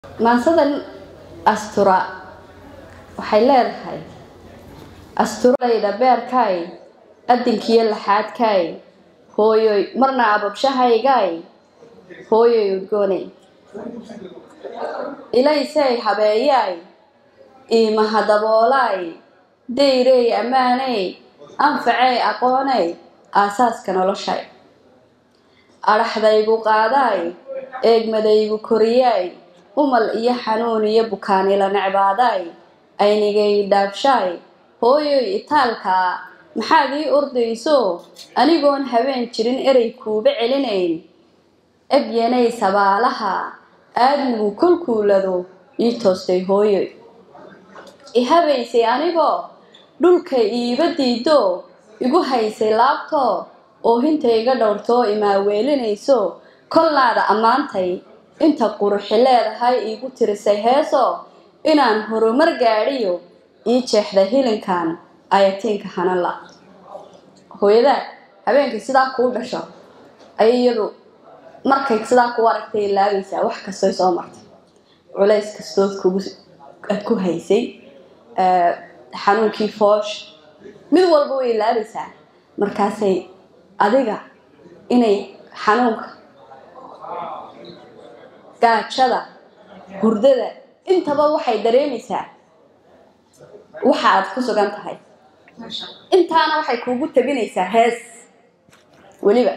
maansadan astura waxay leedahay asturayda beerkay adinkiyo laxaadkay hooyoy marna ababshahaygay hooyoy udgoonay ilaysay habeeyay iimahadaboolay dayrey ammaaney anfacey aqoonay aasaaska noloshay adhaxdaygu qaadaay eegmadaygu koriyay umal iyo xanuun iyo bukaanila necbaaday aynigay dhaafshaay hooyoy itaalkaa maxaad ii ordayso anigoon habeen jirin erey kuuba celinayn ebyanay sabaalaha aadmigu kolkuulado ii toostay hooyoy i habaysay anigoo dhulka iiba diido igu haysay laabtoo oohinta iga dhowrtoo imaaweelinayso kolnaada ammaantay inta quruxi leedahay iigu tirisay heeso inaan horumar gaadhiyo ii jeexda hilinkan ayatiinka hanala hooyadaa habeenkii sidaa kuu dhasho ayay iyadu markay sidaa kuu aragtay ilaabaysaa wax kastoy soo martay culays kastood aad ku haysay xanuunkii foosh mid walba way ilaabaysaa markaasay adiga inay xanuunka gaajada hurdada intaba waxay dareemaysaa waxa aad ku sugan tahay intaana waxay kuugu tabinaysaa hees weliba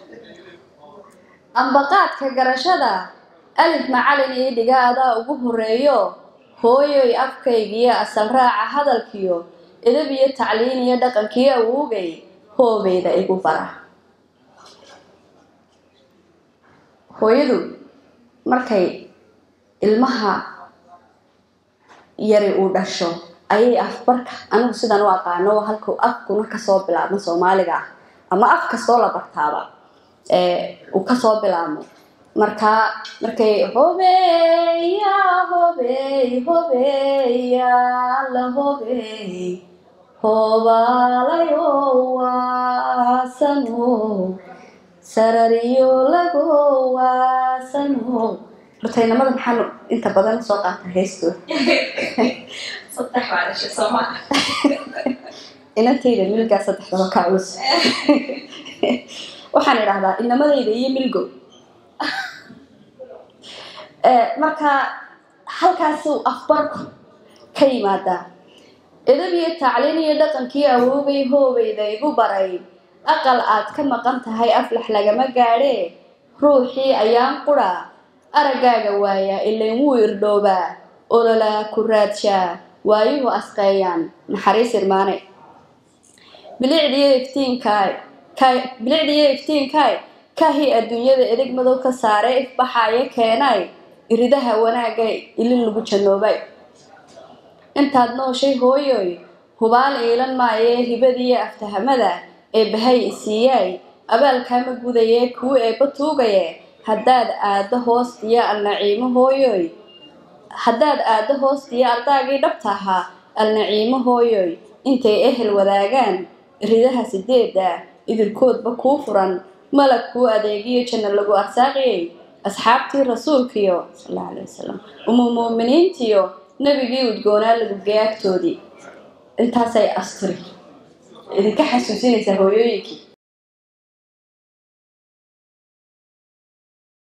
ambaqaadka garashada alif macalin ii dhiga adaa ugu horeeyo hooyoy afkaygiyo asal raaca hadalkiyo edab iyo tacliin iyo dhaqankiyo awoogay hoobeyda igu bara hooyadu markay ilmaha yari uu dhasho ayay afbarka anigu sidan u aqaano halku afkuna kasoo bilaabmo soomaaliga ah ama af kastoo la bartaaba uu kasoo bilaabmo markaa markay hobeya hobey hobeya la hobey hoobalayo waasano sarariyo lago waasano horta inamada maxaan inta badan soo qaata heestooda inantayda milgaa saddexdaba ka culus waxaan idhahdaa inamadayda iyo milgo marka halkaasuu afbarku ka yimaadaa edab iyo tacliin iyo dhaqankii awoogay hoobeyda igu baray aqal aad ka maqan tahay aflax lagama gaadhee ruuxii ayaan qura araggaaga waayaa ilayn wuu irdhoobaa ololaa ku raadshaa waayuhu asqeeyaan naxariis irmaane bilicdiyo iftiinkaay bilicdiyo iftiinkaay kahii adduunyada edeg madow ka saare ifbaxaayo keenay iridaha wanaagay ilin lagu jannoobay intaad nooshay hooyoy hubaal iilan maayee hibadiiyo aftahamada ee bahay isiiyaay abaalkaama gudayee kuu eebba tuugaye haddaad aaddo hoostiyo alnaciimo hooyoy haddaad aaddo hoostiyo ardaagii dhabta ahaa alnaciimo hooyoy intay ehel wadaagaan ridaha sideedda idilkoodba kuu furan malag kuu adeegiyo janno lagu arsaaqiyey asxaabtii rasuulkiyo sal alla alay wasalam umu muuminiintiyo nebigii udgoonaa lagugeyaagtoodii intaasay asturi idinka xasuusinaysaa hooyooyinkii